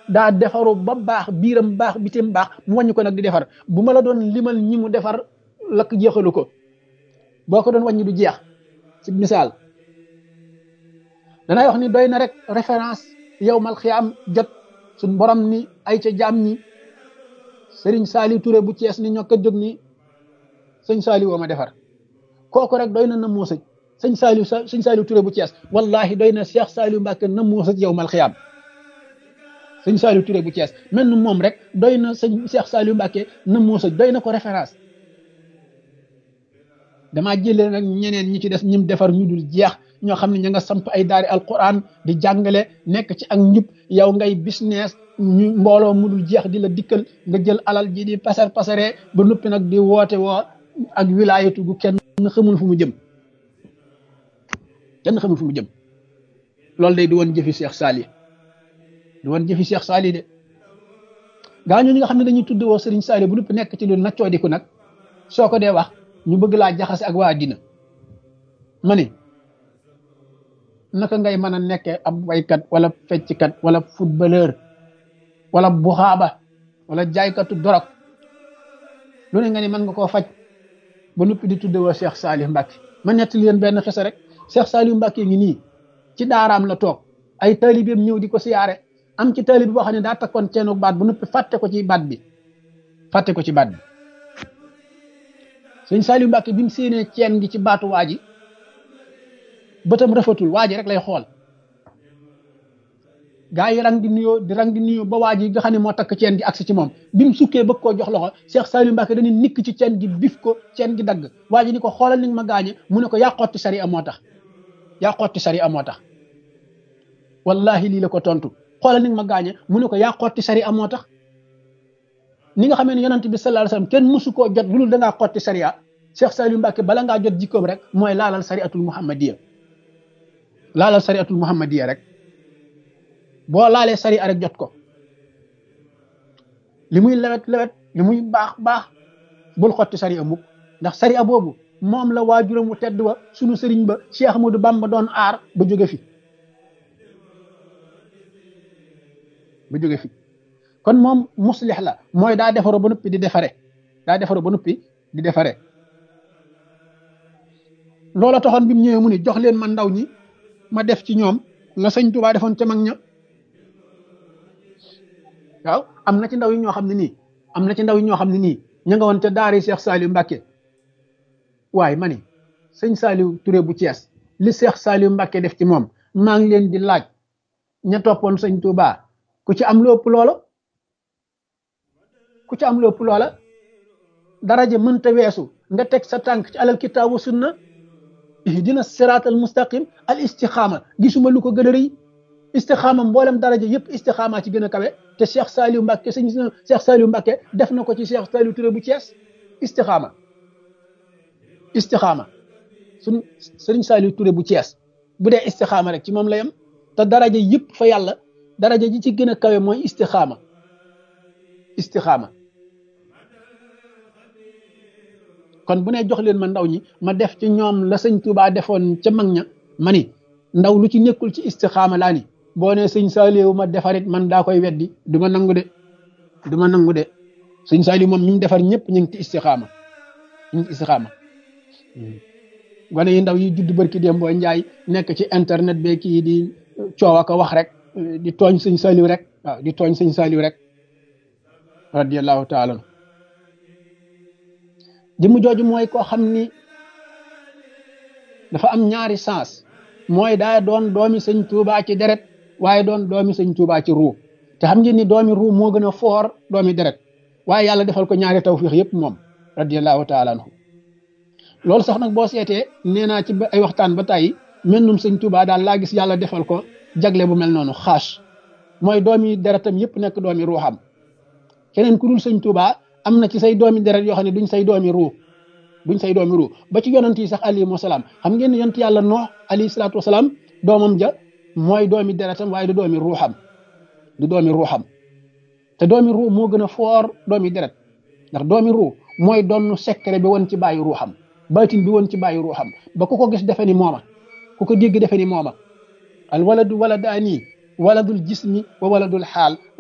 daa defaru ba baax biiram baax bitim baax mu wàññi ko nag di defar bu ma la doon limal ñi mu defar lakk jeexalu ko boo ko doon wàññi du jeex ci misaal danay wax ni doy na rek référence yow mal xiyaam jot suñ borom ni ay ca jaam ñi sëriñ Saali Touré bu Cees ni ñoo ko jóg ni sëñ Saali woo ma defar kooku rek doy na na moo sëj sëñ Saali sëñ Saali Touré bu Cees wallahi doy na Cheikh Saali Mbàkke na moo sëj yow mal xiyaam sëñ Saali Touré bu Cees mel ni moom rek doy na sëñ Cheikh Saali Mbàkke na moo sëj doy na ko référence damaa jëlee nag ñeneen ñi ci des ñim defar ñu dul jeex ñoo xam ne ña nga samp ay daari alquran di jàngale nekk ci ak njub yow ngay business ñu mbooloo mu dul jeex di la dikkal nga jël alal ji di pasar pasaree ba noppi nag di woote woo ak wilaayatu gu kenn xamul fu mu jëm kenn xamul fu mu jëm loolu day di woon jëfi Cheikh Sali di woon jëfi Cheikh Sali de gaa ñi nga xam ne dañuy tudd woo Serigne Sali bu noppi nekk ci lu naccoo diku nag soo ko dee wax ñu bëgg laa jaxase ak waa dina ma ni naka ngay mën a nekkee ab waykat wala fecckat wala footballeur wala buxaaba wala jaaykatu dorog lu ne nga ni mën nga koo faj ba noppi di tudde woo Cheikh Salih Mbacke ma nettali leen benn xisa rek Cheikh Salih Mbacke ngi nii ci daaraam la toog ay taalibeem ñëw di ko siyaare am ci taalib boo xam ne daa takkoon ceenu baat ba noppi fàtte ko ci baat bi fàtte ko ci baat bi sëñ Saliou Mbacke bi mu séenee ceen gi ci baatu waa ji bëtam rafetul waa ji rek lay xool gaa yi rang di nuyoo di rang di nuyoo ba waa ji nga xam ne moo takk ceen gi agsi ci moom bi mu sukkee bëgg koo jox loxo Cheikh Saliou Mbacke dañuy nikk ci ceen gi bif ko ceen gi dagg waa ji ni ko xoolal ni nga ma gaañe mu ne ko yaa xotti sari a moo tax yaa xotti sari a moo tax wallahi lii la ko tontu xoolal ni nga ma gaañe mu ne ko yaa xotti sari a moo tax ni nga xamee ne yonent bi sallallahu alayhi wasallam kenn mësu koo jot lu dul da ngaa xotti sariya Cheikh Saliou Mbacke bala ngaa jot jikkoom rek mooy laalal sariatul muhammadiya laalal sariatul muhammadiya rek boo laalee sariya rek jot ko li muy lewet lewet li muy baax baax bul xotti sariya mukk ndax sariya boobu moom la waajuram wu tedd wa sunu sëriñ ba Cheikh Ahmadou Bamba doon aar ba jóge fi ba jóge fi kon moom muslix la mooy daa defaroo ba noppi di defare daa defaroo ba noppi di defare loola taxoon bi mu ñëwee mu ni jox leen ma ndaw ñi ma def ci ñoom la sëñ Tuubaa defoon ca mag ña waaw am na ci ndaw yi ñoo xam ne nii am na ci ndaw yi ñoo xam ne nii ña nga woon ca daari Cheikh Saliou Mbacke waaye ma ni sëñ Saliou Touré bu Thiès li Cheikh Saliou Mbacke def ci moom maa ngi leen di laaj ña toppoon sëñ Tuubaa ku ci am lu ëpp loola ku ci am lu ëpp loola daraja mënta weesu nga teg sa tànk ci alal kitaabu sunna ihdina siraat al mustaqim al istixaama gisuma lu ko gën a rëy istixaama mboolem daraja yëpp istixaama ci gën a kawe te Cheikh Saliou Mbacke sëñ Cheikh Saliou Mbacke def na ko ci Cheikh Saliou Touré bu Thiès istixaama istixaama suñ sëriñ Saliou Touré bu Thiès bu dee istixaama rek ci moom la yem te daraja yëpp fa yàlla daraja ji ci gën a kawe mooy istixaama istixaama kon bu ne jox leen ma ndaw ñi ma def ci ñoom la sëñ Touba defoon ca mag ña ma ni ndaw lu ci nekkul ci istixaama laa ni boo ne sëñ Saliou ma defarit man daa koy weddi du ma nangu de du ma nangu de sëñ Saliou moom ñu defar ñëpp ñu ngi ci istixaama ñu ngi ci istixaama gone yi ndaw yi judd barki dem boo njaay nekk ci internet be kii di coow ak wax rek di tooñ sëñ Saliou rek waaw di tooñ sëñ Saliou rek radiyallahu taala jëmm jooju mooy koo xam ni dafa am ñaari sens mooy daa doon doomi sëñ Tuubaa ci deret waaye doon doomi sëñ Tuubaa ci ruu te xam ngeen ni doomi ruu moo gën a foor doomi deret waaye yàlla defal ko ñaari tawfiix yëpp moom radiyallahu taala anhu loolu sax nag boo seetee nee naa ci ay waxtaan ba tàyyi mennum sëñ Tuubaa daal laa gis yàlla defal ko jagle bu mel noonu xaas mooy doomi deretam yëpp nekk doomi ruuxam keneen ku dul sëñ Tuubaa am na ci say doomi deret yoo xam ne duñ say doomi ruu duñ say doomi ruu ba ci yonent yi sax alayhi wasalaam xam ngeen ne yonent yàlla noox alayhi salaatu wasalaam doomam ja mooy doomi deretam waaye du doomi ruuxam du doomi ruuxam te doomi ruu moo gën a foor doomi deret ndax doomi ruu mooy doon secret bi woon ci bàyyi ruuxam baatin bi woon ci bàyyi ruuxam ba ku ko gis defe ni mooma ku ko dégg defe ni mooma al waladu waladaani waladul jismi wa waladul xaal